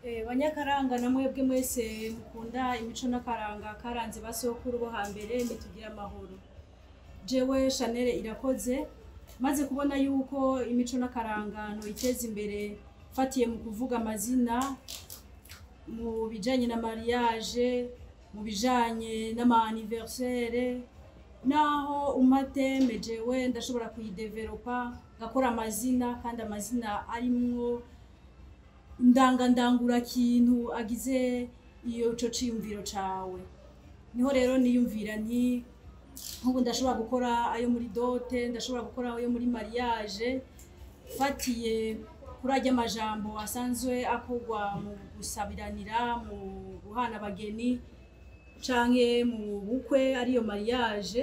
Eh, banyakaranga na mwebwe mwese mukunda imico n'akaranga karanze basokuru bo hambere nitugira amahoro jewe Chanel irakoze maze kubona yuko imico n'akaranga ntoyiteza imbere fatiye mu kuvuga amazina mu bijanye na mariage mu bijanye n'ama anniversaire naho umateme jewe ndashobora kuyidevelopa ngakora amazina kandi amazina arimwo indangandangura kintu agize iyo ico ciyumviro cawe niho rero niyumvira nti nk'ubu ndashobora gukora ayo muri dote ndashobora gukora ayo muri mariage fatiye kuri arya amajambo asanzwe akorwa mu gusabiranira mu guhana abageni canke mu bukwe ariyo mariage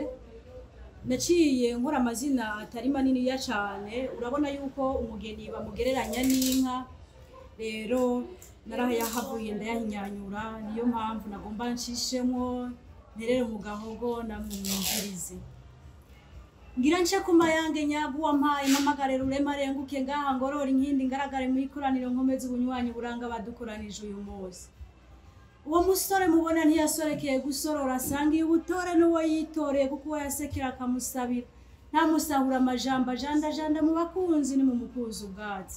naciye nkora amazina atari maniniya cane urabona yuko umugeni bamugereranya n'inka rero narayahavuye ndayahinyanyura niyo mpamvu nagomba nshishemwo nterere mu gahogo namumwumvirize ngira nce ku mayange nyaguwa mpaye mpamagare rurema arenguke ngaha ngorora inkindi ngaragare mu ikoraniro nkomeze ubunywanyi buranga badukoranije uyu munsi uwo musore mubona ntiyasorekeye gusorora asanga iyo ubutore n'uwo yitoreye kuko uwo yasekera akamusabira ntamusahura amajambo ajandajanda mu bakunzi ni mu mukunzi ubwatsi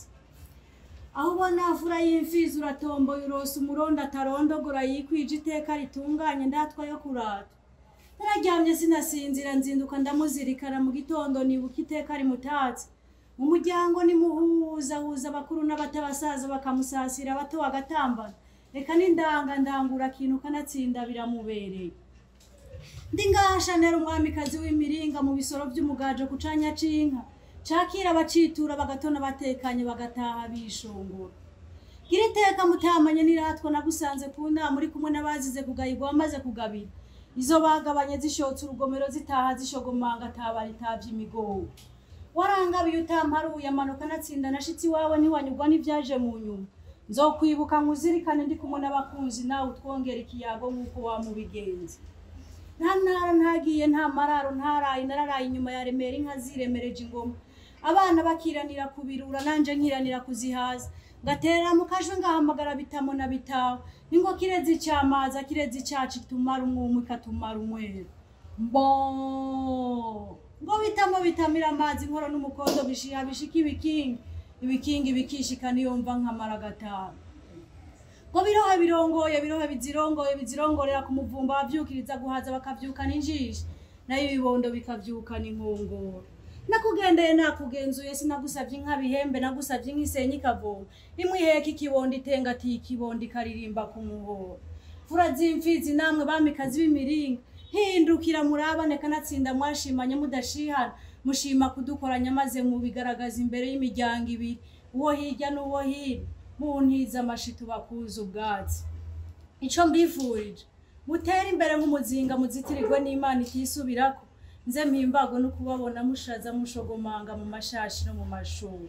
aho ubona afura y'imfizi uratomboye urosa umurondo atarondogora yikwije iteka ritunganye ndatwa yo kurata nararyamye sinasinzira nzinduka ndamuzirikana mu gitondo nibuka iteka rimutatse mu muryango nimuhuzahuza abakuru n'abato abasaza bakamusasira abato bagatambana reka n'indanga ndangura kintu kanatsinda biramubereye ndi ngaha shanera umwamikazi w'imiringa mu bisoro by'umugajo ku canya c'inka cakira abacitura bagatona batekanye bagataha bishongora gira iteka mutamanye n'iratwa nagusanze ku nama uri kumwe n'abazize kugayirwa wamaze kugabira izo bagabanye zishotse urugomero zitaha zishogomanga atabara itavye imigogo warangabiye utamparuye amanuka natsinda nashitsi iwawe ntiwanyurwa n'ivyaje mu nyuma nzokwibuka nkuzirikane ndi kumwe n'abakunzi nawe utwongera ikiyago nk'uko wamubigenza nta ntara ntagiye nta mararo ntaraye nararaye inyuma ya remera inka ziremereje ingoma abana bakiranira kubirura nanje nkiranira kuzihaza ngaterera mu kajwe ngahamagara bitamo na bitawe ningo kirezi icamaza kirezi icacu itumara umwumwe ikatumara umweru mbo ngo bitamo bitamira amazi inkoro n'umukondo bishiha bishika ibikingi ibikingi bikishika niyumva nkamara gatanu ngo birohe birongoye birohe bizirongoye bizirongorera ku muvumba bavyukiriza guhaza bakavyukana injishi nayo ibibondo bikavyukana inkongoro nakugendeye nakugenzuye sinagusavye inka bihembe nagusavye nk'isenyi ikavoma imwe iheka ikibondo itenga ati ikibondo ikaririmba ku muhoro fura z'imfizi namwe bamikazi b'imiringa hindukira murabane kanatsinda mwashimanye mudashihana mushima kudukoranya maze mubigaragaza imbere y'imiryango ibiri uwo hirya n'uwo hino muntiza amashito bakuza ubwatsi ico mbifurije mutere imbere nk'umuzinga muzitirirwe n'imana itisubirako nze mpimbago no kubabona mushaza mushogomanga mu mashashi no mu mashuri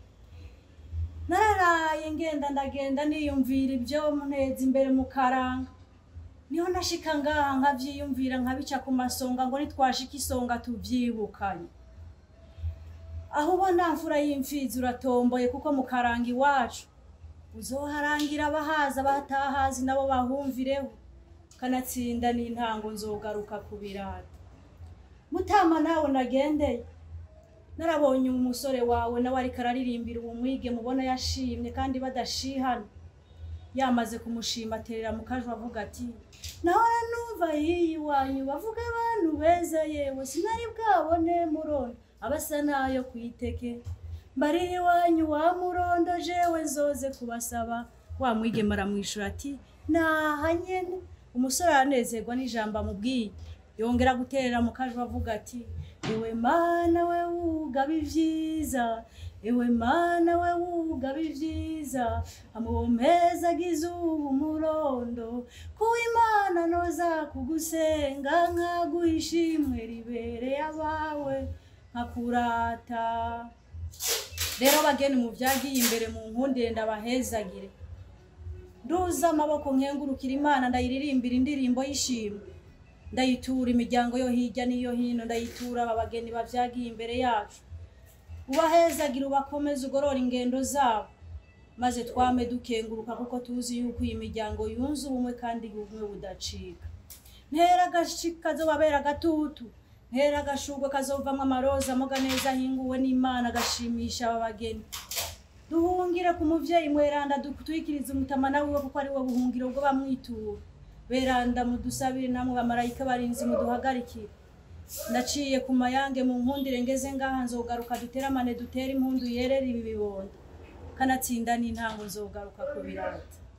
nararaye ngenda ndagenda niyumvira ibyo nteza imbere mu karanga niho nashika ngaha nkavyiyumvira nkabica ku masonga ngo nitwashika isonga tuvyibukanye aho ubona mfura y'imfizi uratomboye kuko mu karanga iwacu uzoharangira abahaza batahazi nabo bahumvireho kanatsinda n'intango nzogaruka ku birata mutama nawe nagendeye narabonye umusore wawe nawe ariko araririmbira uwo mwige mubona yashimye kandi badashihana yamaze kumushima aterera mu kajwi avuga ati nahora numva hiyi wanyu bavuga abantu beza yewe sinari bwabone murondo abasa nayo kwiteke mbariri wanyu wa murondo jewe nzoze kubasaba wa mwigema aramwishura ati naha nyene umusore aranezerwa n'ijambo amubwiye yongera guterera mu kajwi avuga ati ewe mana we wugaba ivyiza ewe mana we wugaba ivyiza amuwompeza agize ubu umurondo kuba imana noza kugusenga nkaguha ishimwe ribereye abawe nkakurata rero bageni mu vyagiye imbere mu nkundire ndabahezagire nduza amaboko nkengurukira imana ndayiririmbira indirimbo y'ishimwe ndayitura imiryango yo hirya n'iyo hino ndayitura aba bageni bavyagiye imbere yacu ubahezagira ubakomeze ugorora ingendo zabo maze twame dukenguruka kuko tuzi yuko iyi miryango yunze ubumwe kandi ubumwe budacika ntera agashi kazobabera agatutu ntera agashurwe kazovamwo amaroza amoga neza ahinguwe n'imana agashimisha aba bageni duhungire ku muvyeyi mweranda dutwikirize umutamana wiwe kuko ari we buhungiro bwo bamwitura beranda mudusabire namwe bamarayika barinzi muduhagarikire ndaciye ku mayange mu nkundire ngeze ngaha nzogaruka duteramane dutere impundu yerera ibi bibondo kanatsinda n'intango nzogaruka ku birata